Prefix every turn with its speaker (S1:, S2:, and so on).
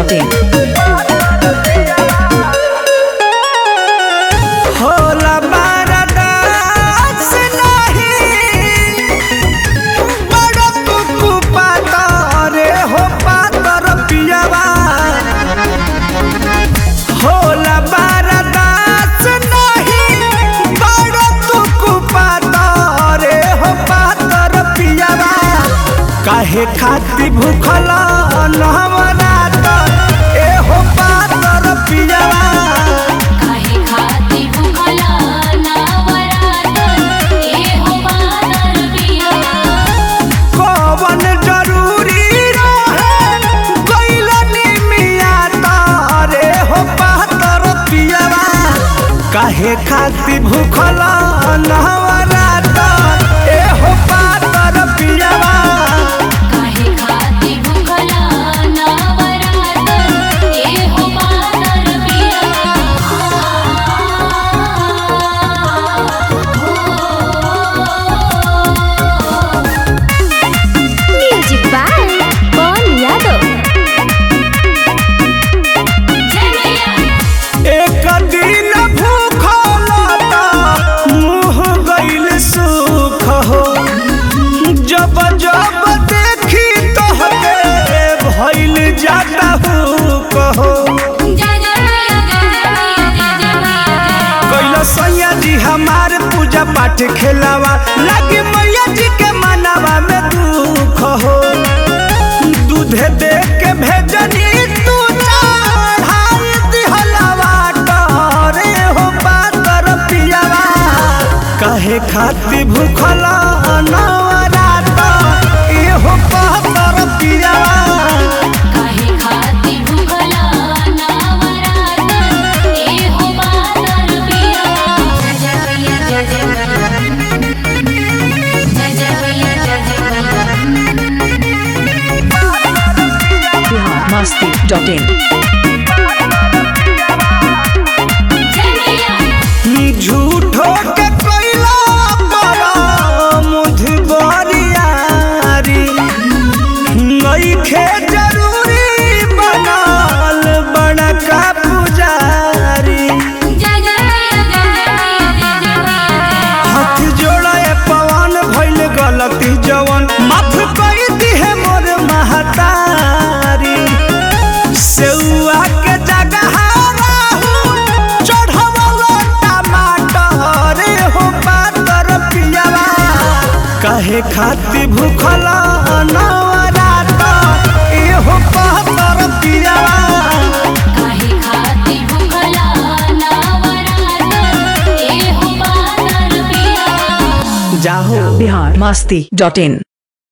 S1: masti.in.
S2: होला बारदास नाही बड़ कुकु पातरे हो पातर पियावा होला बारदास नाही बड़ कुकु पातरे हो पातर पियावा काहे खाती भूखल नवरात ए हो पातर पियावा
S3: काहे खाती भूखला नवरात ए हो पातर पिया
S2: कवन जरूरी रहे गइलनी मिया तारे हो पातर पियवा काहे खाती भूखल नवरात ए हो पातर पियवा
S3: काहे खाती भूखला नवरात ए हो पातर पिया
S4: म्यूजिक बाय पवन यादव
S3: जय मैया
S2: एक दिन भूखल त मुँह गइल सुख हो जब जब देखी तोहके भइल जाता हूँ कहो
S3: जय जय मैया जय जय मैया जय जय मैया
S2: कैला सैया जी हमार पूजा पाठ खेलावा लगे मैया जी के मनावा में दुख हो दूधे दे के भेजनी तू चढ़ाई दिहलावा टरे हो पातर पियावा कहे खाती भूखल नवरात ए हो पातर पियावा
S3: काहे खाती भूखला नवरात ए हो पातर पिया जय जय मैया जय जय मैया जय जय मैया जय जय मैया
S1: Bihar masti.in.
S3: जय मैया
S2: झूठो के कैला बड़ा मुधबरियारी नइखे जरूरी बनल बड़का पुजारी
S3: जय जय मैया जय जय मैया जय जय मैया
S2: हाथ जोड़े पवन भइल गलती जवन माफ कर दिहे मोर महतारी सेउआ के जगह राहु चढ़वलो टमाटर हो पातर पियावा कहे खाती भूखल नवरात ए हो पातर पियावा
S3: काहे खाती भूखला नवरात ए हो पातर पिया
S2: जाहो
S1: Bihar masti.in.